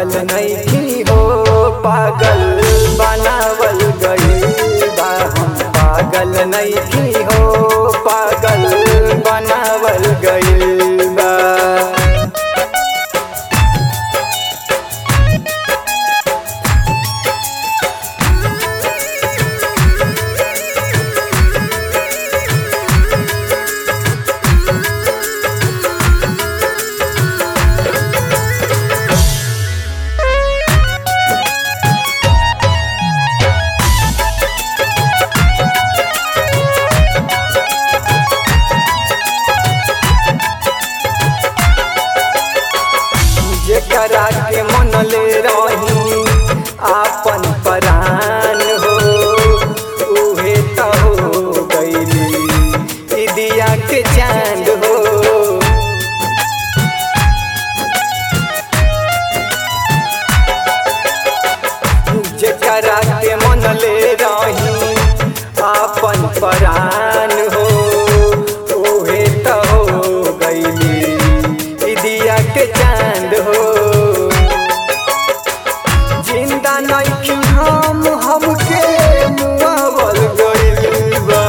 पागल नहीं हो पागल बनावल गई बा हम पागल नहीं हो पागल बनावल गई बा जेकरा के मन ले रही आपन परान हो उहे त हो गईली ई दिया के चांद हो जेकरा के मन ले रही आपन परान हो उहे त हो गईली ई दिया के चांद हो जिंदा नहीं हम हमके मुआवल गइल बा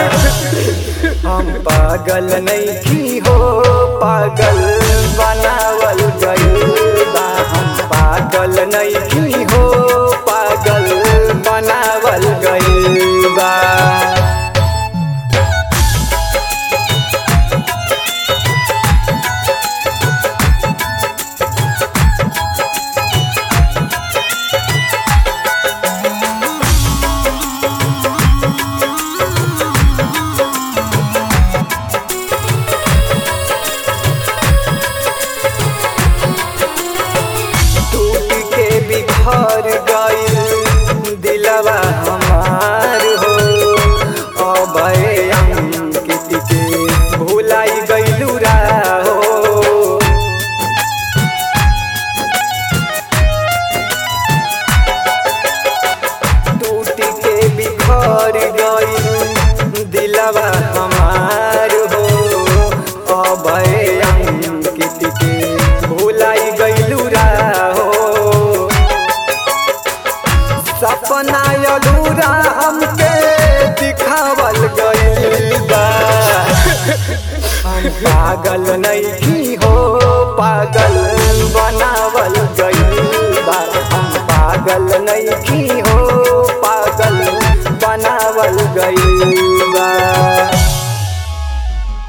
हम पागल नहीं हो पागल बनावल गइल बा हम पागल नहीं हो पागल बनावल गइल बा टूट के बिखर गइल दिलवा हमार हो अभय अंकित के भुलाई गइलू हो टूट के बिखर गइल दिलवा हमार हो अभय अंकित के भुलाई गइलू हो सपना अधूरा हमके दिखावल गइल बा हम पागल नहीं हो पागल